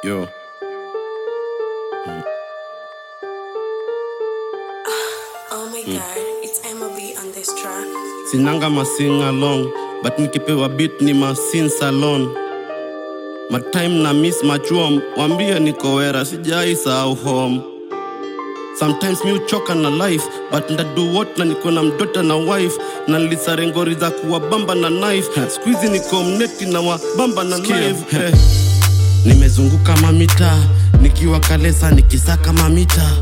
Yo. Oh my god, it's MOB on this track. Sinanga masing along but nikipewa beat ni masin salon matime na miss machuom wambie niko wera sijai sahau home sometimes mi uchoka na life but ndadu what na niko na mdota na wife na nilisarengori za kuwabamba na knife skuizi niko mneti na wabamba na knife eh. nimezunguka mamita nikiwa kalesa nikisaka mamita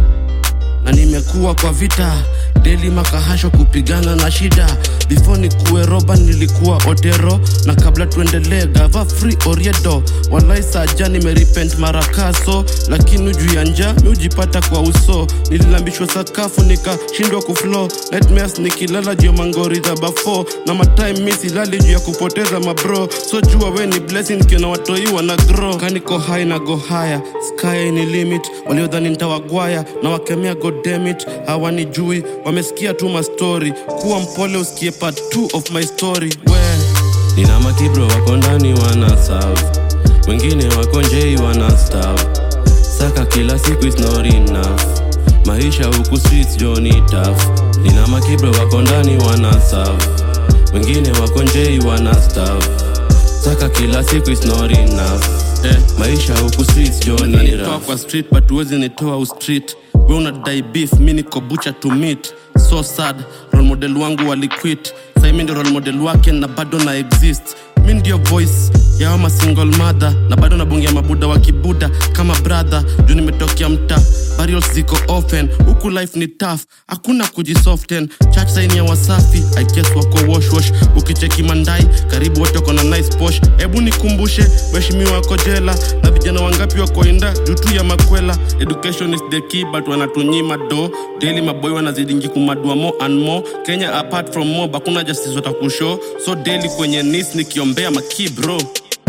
na nimekuwa kwa vita deli makahasho kupigana na shida before nikuwe roba nilikuwa otero na kabla tuendelee gava free oriedo walai saja nimeripent marakaso lakini juu ya nja miujipata kwa uso nililambishwa sakafu nikashindwa kuflo nightmares nikilala juu ya mangori za bafo na matime mi silali juu ya kupoteza mabro so jua we ni blessing kiona watoiwa na grow kaniko high na go higher sky ni limit waliodhani ntawagwaya na wakemea godemit hawanijui wamesikia tu mastori kuwa mpole usikie part 2 of my story we nina makibro wako ndani wana serve wengine wako njei wana stav saka kila siku is not enough maisha huku streets joni taf nina makibro wako ndani wana serve wengine wako njei wana stav saka kila siku is not enough eh, maisha huku streets joni rough. kwa street but huwezi nitoa ustreet we unadai beef mi niko bucha to meet so sad role model wangu waliquit sai mi ndio role model wake na bado na exist mi ndio voice ya ama single mother na bado nabongia mabuda wa kibuda kama brother juu nimetokea mta burials ziko open huku life ni tough hakuna kujisoften church saini ya wasafi i guess wako wash wash ukicheki mandai karibu wote wako na nice posh hebu nikumbushe waheshimiwa wako jela na vijana wangapi wako inda juu tu ya makwela education is the key but wanatunyima do daily maboy wanazidingi kumadua more and more kenya apart from more bakuna justice watakushow so daily kwenye nis nikiombea maki bro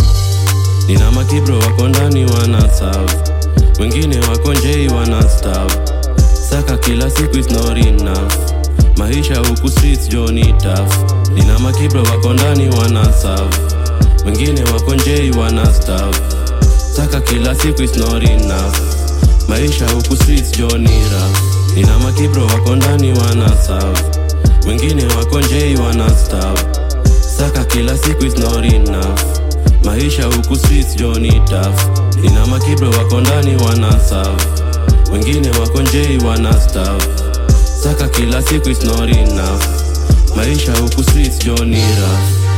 nina makibro wako ndani wana serve wengine wako njei wana stav saka kila siku is not enough maisha huku streets joni taf nina makibro wako ndani wana serve wengine wako njei wana stav saka kila siku is not enough maisha huku streets joni raf nina makibro wako ndani wana serve wengine wako njei wana stav saka kila siku is not enough maisha huku streets joni taf nina makibro wako ndani wana serve wengine wako njei wana stav saka kila siku is not enough maisha huku streets joni raf